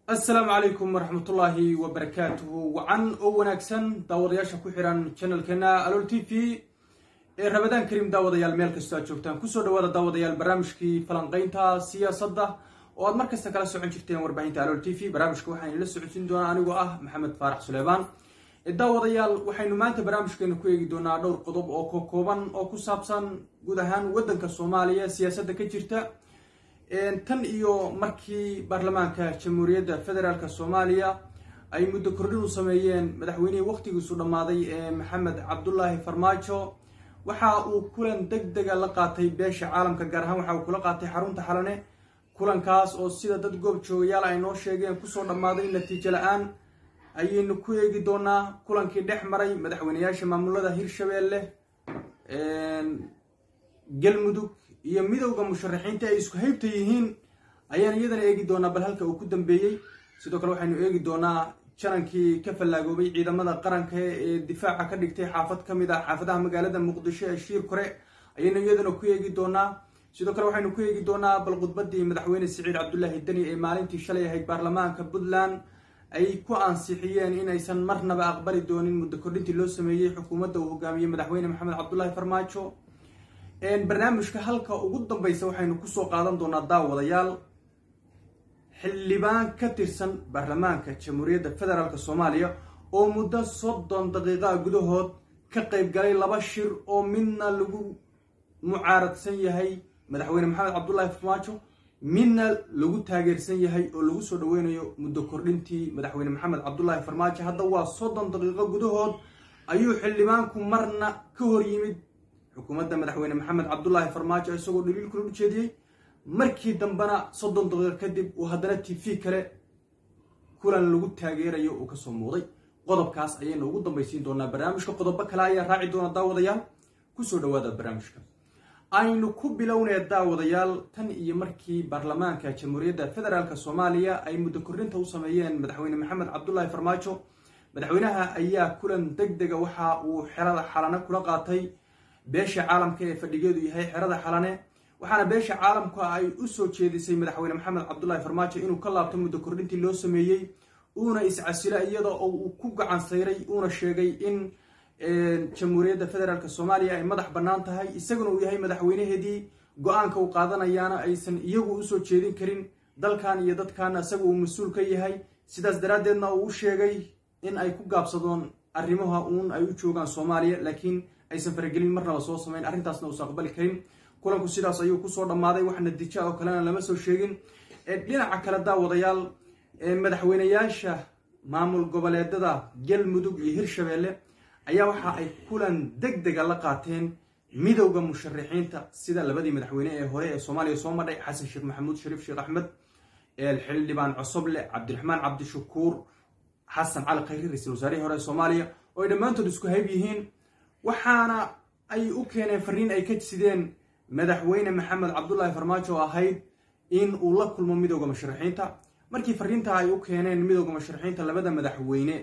assalaamu calaykum waraxmatullaahi wabarakaatuhu wacan oo wanaagsan daawadayaasha ku xihan channelkeena alol t v ee rabadaan kariim daawadayaal meel kastoo aad joogtaan kusoo dhawaada daawadayaal barnaamijkii falanqeynta siyaasadda oo aad mar kasta kala socon jirteen warbaahinta alol t v barnaamijka waxaan ila socodsiin doonaa anigoo ah maxamed faarax suleymaan daawadayaal waxaynu maanta barnaamijkeena ku eegi doonaa dhowr qodob oo ka kooban oo ku saabsan guud ahaan waddanka soomaaliya siyaasadda ka jirta tan iyo markii baarlamaanka jamhuuriyadda federaalk soomaaliya ay muddo kordhin u sameeyeen madaxweynihii wakhtigiisu dhammaaday ee maxamed cabdulaahi farmaajo waxa uu kulan deg dega la qaatay beesha caalamka gaar ahaan waxa uu kula qaatay xarunta xalane kulankaas oo sida dad goob joogayaal ay noo sheegeen kusoo dhammaaday natiijo la-aan ayaynu ku eegi doonaa kulankii dhex maray madaxweyneyaasha maamulada hirshabeelle galmudug iyo midowda musharaxiinta ay isku haybta yihiin ayaan iyadana eegi doonaa bal halka uu ku dambeeyey sidoo kale waxaynu eegi doonaa janankii ka fallaagoobay ciidamada qaranka ee difaaca ka dhigtay xaafad ka mid ah xaafadaha magaalada muqdisho ee shiir kore ayaynu iyadana ku eegi doonaa sidoo kale waxaynu ku eegi doonaa bal khudbadii madaxweyne siciid cabdulaahi deni ee maalintii shalay ahayd baarlamaanka puntland ay ku ansixiyeen in aysan marnaba aqbali doonin muddo kordhintii loo sameeyey xukuumadda uu hogaamiyey madaxweyne maxamed cabdulaahi farmaajo barnaamijka halka ugu dambeysa waxaynu kusoo qaadan doonaa daawadayaal xildhibaan ka tirsan baarlamaanka jamhuuriyadda federaalk soomaaliya oo muddo soddon daqiiqaa gudahood ka qayb galay laba shir oo midna lagu mucaaradsan yahay madaxweyne maxamed cabdulaahi farmaajo midna lagu taageersan yahay oo lagu soo dhaweynayo muddo kordhintii madaxweyne maxamed cabdulaahi farmaajo hadda waa soddon daqiiqo gudahood ayuu xildhibaanku marna ka hor yimid xukuumadda madaxweyne maxamed cabdulaahi farmaajo isagoo dhaliil kula ujeediyey markii dambena soddon daqiiqo kadib uu haddana t v kale kulan lagu taageerayo uu kasoo muuday qodobkaas ayaynu ugu dambaysiin doonaa barnaamijka qodobo kale ayaa raaci doona daawadayaal kusoo dhawaada barnaamijka aynu ku bilownee daawadayaal tan iyo markii baarlamaanka jamhuuriyadda federaalk soomaaliya ay muddo kordhinta u sameeyeen madaxweyne maxamed cabdulaahi farmaajo madaxweynaha ayaa kulan deg dega waxa uu xerada xalane kula qaatay beesha caalamka ee fadhigeedu yahay xerada xalane waxaana beesha caalamka ay u soo jeedisay madaxweyne maxamed cabdulaahi farmaajo inuu ka laabto muddo kordhintii loo sameeyey uuna iscasilo iyada oo uu ku gacan sayray uuna sheegay in jamhuuriyadda federaalk soomaaliya ay madax bannaan tahay isaguna uu yahay madaxweynaheedii go-aanka uu qaadanayaana aysan iyagu usoo jeedin karin dalkan iyo dadkan isaga uu mas-uul ka yahay sidaas daraaddeedna uu u sheegay in ay ku gaabsadoon arrimaha uun ay u joogaan soomaaliya laakiin aysan faragelin marnaba soo samayn arrintaasna uusan aqbali karin kulanku sidaas ayuu kusoo dhammaaday wax natiija oo kalena lama soo sheegin dhinaca kale daawadayaal madaxweyneyaasha maamul goboleedada galmudug iyo hirshabeelle ayaa waxa ay kulan deg dega la qaateen midowda musharaxiinta sida labadii madaxweyne ee hore ee soomaaliya soo madhay xasan sheekh maxamuud shariif sheekh axmed xildhibaan cosoble cabdiraxmaan cabdishakuur xasan cali khayri ra-iisul wasaarihii hore ee soomaaliya oo ay dhammaantood isku hayb yihiin waxaana ay u keeneen fariin ay ka sideen madaxweyne maxamed cabdulaahi farmaajo oo ahayd in uu la kulmo midowda musharaxiinta markii fariinta ay u keeneen midowda musharaxiinta labada madaxweyne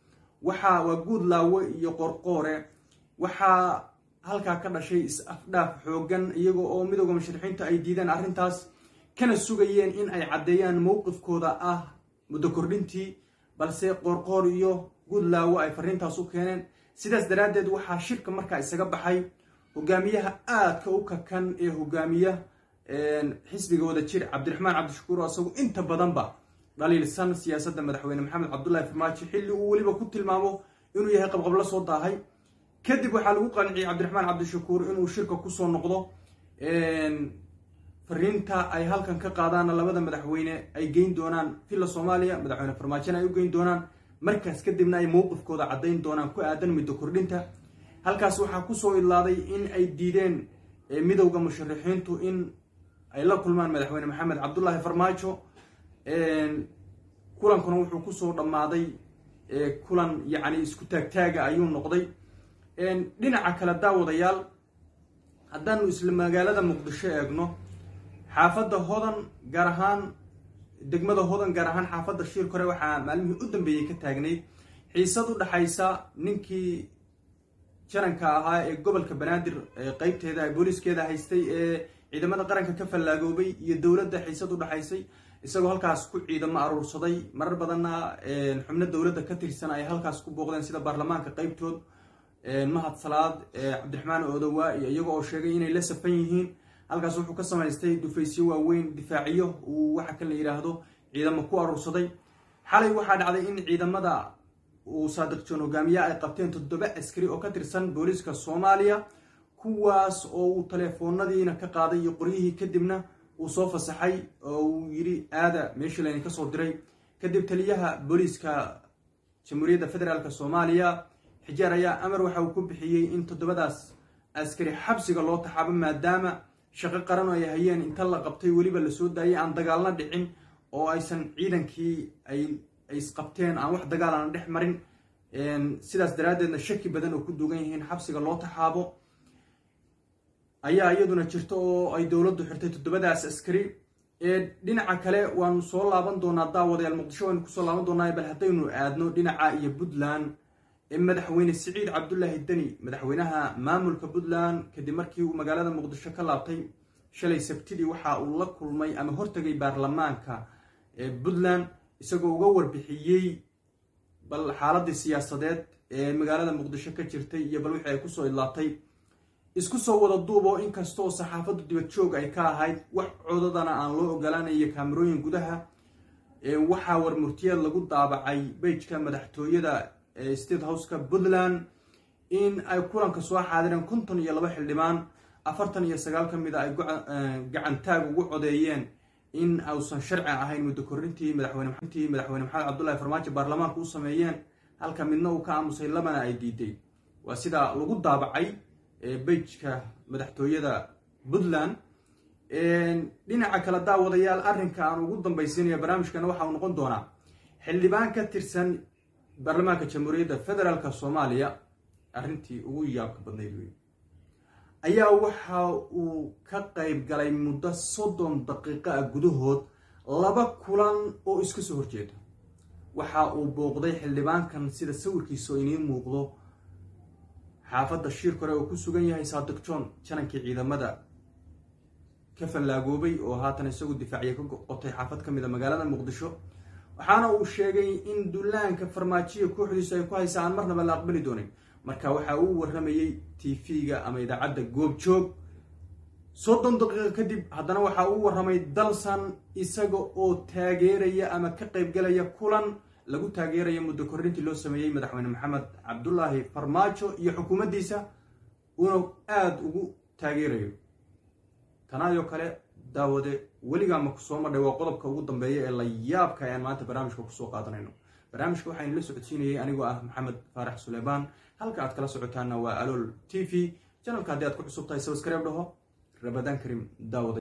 waxaa waa guud laawe iyo qorqoore waxaa halkaa ka dhashay is-afdhaaf xoogan iyaga oo midowda musharaxiinta ay diideen arrintaas kana sugayeen in ay caddeeyaan mowqifkooda ah muddo kordhintii balse qorqoor iyo guud laawe ay fariintaas u keeneen sidaas daraaddeed waxaa shirka markaa isaga baxay hogaamiyaha aadka u kakan ee hogaamiya xisbiga wada jir cabdiraxmaan cabdishakuur oo isagu inta badanba dhaliilsan siyaasadda madaxweyne maxamed cabdulaahi farmaajo xilli uu weliba ku tilmaamo inuu yahay qabqablo soo daahay kadib waxaa lagu qanciyey cabdiraxmaan cabdishakuur inuu shirka kusoo noqdo fariinta ay halkan ka qaadaanna labada madaxweyne ay geyn doonaan villa soomaaliya madaxweyne farmaajona ay u geyn doonaan markaas kadibna ay mowqifkooda caddayn doonaan ku aadan middo kordhinta halkaas waxaa kusoo idlaaday in ay diideen midowda musharaxiintu in ay la kulmaan madaxweyne maxamed cabdulaahi farmaajo kulankuna wuxuu kusoo dhammaaday kulan yacni isku taagtaaga ayuu noqday dhinaca kale daawadayaal haddaanu isla magaalada muqdisho eegno xaafadda hodan gaar ahaan degmada hodan gaar ahaan xaafadda shiir kore waxaa maalmihii u dambeeyey ka taagnayd xiisad u dhaxaysa ninkii jaranka ahaa ee gobolka banaadir qeybteeda booliiskeeda haystay ee ciidamada qaranka ka fallaagoobay iyo dowladda xiisad u dhaxaysay isagoo halkaas ku ciidamo aruursaday marar badanna xubno dowladda ka tirsan ay halkaas ku booqdeen sida baarlamaanka qeybtood mahad salaad cabdiraxmaan odowa iyo iyago oo sheegay inay la safan yihiin halkaas wuxuu ka samaystay dufaysyo waaweyn difaaciyo uu waxa kan la yidhaahdo ciidamo ku aruursaday xalay waxaa dhacday in ciidamada uu saadiq joon hogaamiye ay qabteen toddoba askari oo ka tirsan booliiska soomaaliya kuwaas oo uu teleefoonadiina ka qaaday iyo qoryihii kadibna uu soo fasaxay oo uu yidhi aada meeshii layni kasoo diray kadib taliyaha booliiska jamhuuriyadda federaalk soomaaliya xijaar ayaa amar waxa uu ku bixiyey in toddobadaas askari xabsiga loo taxaabo maadaama shaqo qaran oo ay hayeen inta la qabtay weliba lasoo daayay aan dagaalna dhicin oo aysan ciidankii ay isqabteen aan wax dagaal aan dhex marin sidaas daraaddeedna shaki badan oo ku dugan yihiin xabsiga loo taxaabo ayaa iyaduna jirta oo ay dowladdu xirtay toddobadaas askari dhinaca kale waanu soo laaban doonaa daawadayaal muqdisho waynu kusoo laaban doonaa bal haddaynu aadno dhinaca iyo puntland madaxweyne siciid cabdulaahi deni madaxweynaha maamulka puntland kadib markii uu magaalada muqdisho ka laabtay shalay sabtidii waxa uu la kulmay ama hortagay baarlamaanka puntland isagoo uga warbixiyey bal xaaladii siyaasadeed ee magaalada muqdisho ka jirtay iyo bal wixii ay kusoo idlaatay isku soo wada duuboo inkastoo saxaafaddu dibad joog ay ka ahayd wax codadana aan loo ogolaanayo kaamarooyin gudaha waxaa warmurtiyeed lagu daabacay bejka madaxtooyada state houseka puntland in ay kulanka soo xaadireen konton iyo laba xildhibaan afartan iyo sagaal ka mid a ay gacantaag ugu codeeyeen in ausan sharci ahayn muddo korintii madaxweynetii madaxweyne maxamed cabdullahi farmaajo baarlamaanka u sameeyeen halka midna uu ka aamusay labana ay diiday waa sida lagu daabacay bejka madaxtooyada puntland dhinaca kale daawadayaal arrinka aan ugu dambaysiinaya barnaamijkana waxa uu noqon doonaa xildhibaan ka tirsan baarlamaanka jamhuuriyadda federaalk soomaaliya arrintii ugu yaabka badnayd wey ayaa waxa uu ka qayb galay muddo soddon daqiiqo ah gudahood laba kulan oo iska soo horjeeda waxa uu booqday xildhibaankan sida sawirkiisa oo iniin muuqdo xaafadda shiir kore oo ku sugan yahay saadiq john janankii ciidamada ka fallaagoobay oo haatan isagu difaaciya ka qotay xaafad ka mid a magaalada muqdisho waxaana uu sheegay in dullaanka farmaajiya kooxdiisu ay ku haysa aan marnaba la aqbali doonin marka waxa uu warramayey t v-ga ama idaacadda goobjoog soddon daqiiqo kadib haddana waxa uu warramay dalsan isaga oo taageeraya ama ka qaybgalaya kulan lagu taageeraya muddo korrintii loo sameeyey madaxweyne maxamed cabdulaahi farmaajo iyo xukuumaddiisa uuna aada ugu taageerayo tanaayoo kale daawade weligaa ma ku soo madhay waa qodobka ugu dambeeya ee la yaabka ayaan maanta barnaamijka kusoo qaadanayno barnaamijka waxaan la socodsiinayay anigoo ah maxamed faarax suleymaan halka aad kala socotaana waa alool t v janalka haddii aad ku cusub tahay sabskreib dhaho rabadaan karim daawada